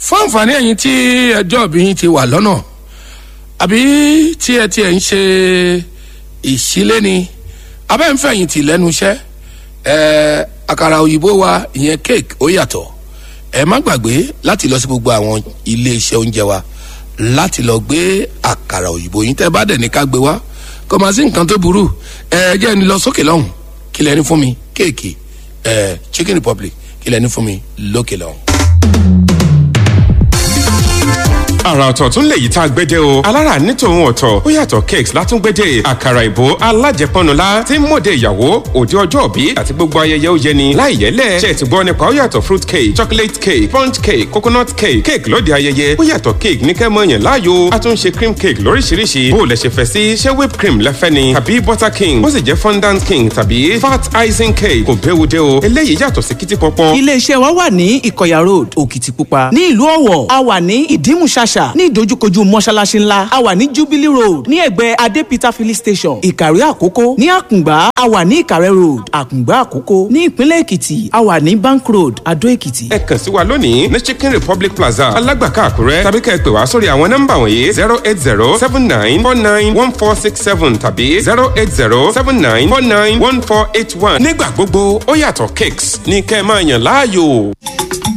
fún àǹfààní ẹ̀yin tí ẹjọ́ bí yín ti wà lọ́nà àbí tí ẹ tiẹ̀ ń ṣe ìṣílé ni abẹ́ ń fẹ̀yìntì lẹ́nu iṣẹ́ ẹ̀ àkàrà òyìnbó wa ìyẹn cake ó yàtọ̀ ẹ má gbàgbé láti lọ sí gbogbo àwọn ilé iṣẹ́ oúnjẹ wa láti lọ gbé àkàrà òyìnbó yín tẹ́ bá dẹ̀ ní ká gbé wá kò má sí nǹkan tó burú ẹ jẹ́ ni lọ sókè lọ́hùn kí lẹ́ni fún mi kéèkì ẹ chicken republic kí lẹ́ni fún mi lókè lọ́hùn. àrà ọ̀tọ̀ tún lè yí tá a gbẹ́dẹ́ o alára ní tòun ọ̀tọ̀ ó yàtọ̀ cakes látúngbẹ́dẹ́ àkàrà ìbò alájẹpọnula tí ń mọ̀dé ìyàwó òde ọjọ́ òbí àti gbogbo ayẹyẹ ó yẹni láì yẹlẹ̀ ṣe ti gbọ́ nípa ó yàtọ̀ fruit cake chocolate cake sponge cake coconut cake cake lóde ayẹyẹ ó yàtọ̀ cake ní kẹ́mọ́ yẹn láàyò a tún ṣe cream cake lóríṣiríṣi bó o lẹ ṣe fẹ́ sí ṣé whipped cream lẹ́fẹ́ ni tàbí butter king bó sì jẹ́ fondant king tàbí fat icing cake kò béwu dé o eléyìí yàtọ̀ sí kìtì pọ́pọ́. iléeṣẹ́ wa wà ní ìkọ̀yà road òkìtìpupa ní ìlú ọ̀wọ̀ a wà ní ìdímùṣàṣà ní ìdojúkojú mọ́ṣáláṣí ńlá a wà ní jubilee road ní ẹ̀gbẹ́ adépítà filling station ìkàrí àkókò ní àkùngbá a wà ní ìkàrẹ́ road àkùngbá àkókò ní ìpínlẹ̀ èkìtì a wà ní bank road adó èkìtì. ẹ kàn sí wa lónìí ní chicken republic plaza alágbàká àkúrẹ́ tàbí kẹ́ ẹ pè wá sórí àwọn nọ́mbà wọ̀nyí zero eight zero seven nine four nine one four six seven tàbí zero eight zero seven nine four nine one four eight one. nígbà gbogbo ó yàtọ̀ cakes ní kẹ́ ẹ máa yàn láàyò.